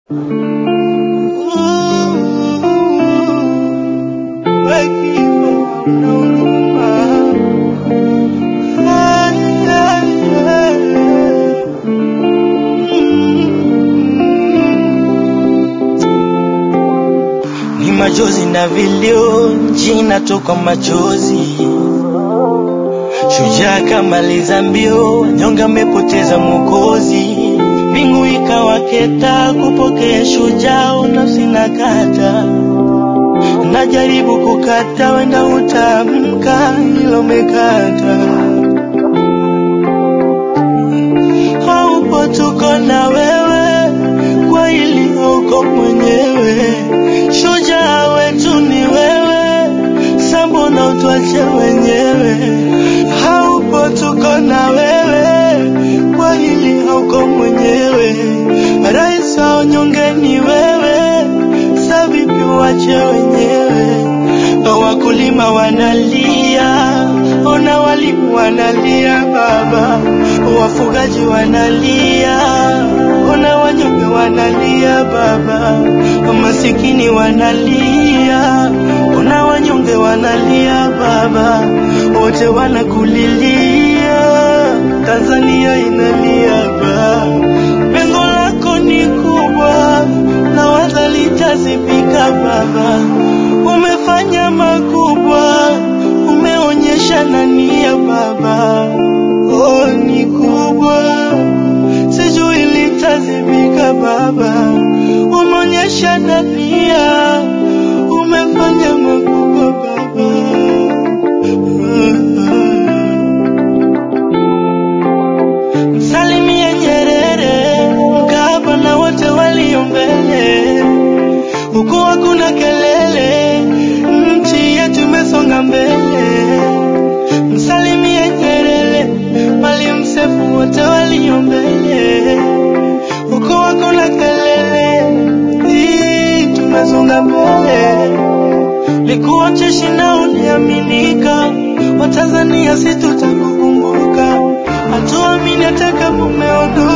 Ni machozi na vilio, jina toka machozi. Shujaa kamaliza mbio, nyonga amepoteza mwokozi. Mbingu ikawaketa kupokea shujaa, nafsi na kata najaribu kukata, wenda utamka ilo mekata. Haupo, tuko na wewe, kwa hili hauko mwenyewe. Shujaa wetu ni wewe, sambona utwache wenyewe. Haupo, tuko na wewe, kwa hili hauko mwenyewe. Rais wa wanyonge ni wewe, sa vipi wache wenyewe. Wakulima wanalia, ona walimu wanalia baba, wafugaji wanalia, ona wanyonge wanalia baba, masikini wanalia, ona wanyonge wanalia baba, wote wanakulilia, Tanzania inalia baba. Pengo lako ni kubwa na waza litazibika baba, umefanya makubwa, umeonyesha nania baba, oh ni kubwa, sijui litazibika baba, umeonyesha nania, umefanya makubwa baba. Msalimie Nyerere, Mkapa na wote walio mbele, huku hakuna kelele, nchi yetu imesonga mbele. Msalimie Nyerere, Mwalimu Seif, wote walio mbele, huku hakuna kelele, hii tumesonga mbele. Likuwa cheshi na uliaminika, Watanzania si tutakukumbuka, hatuamini hata kama umeondoka.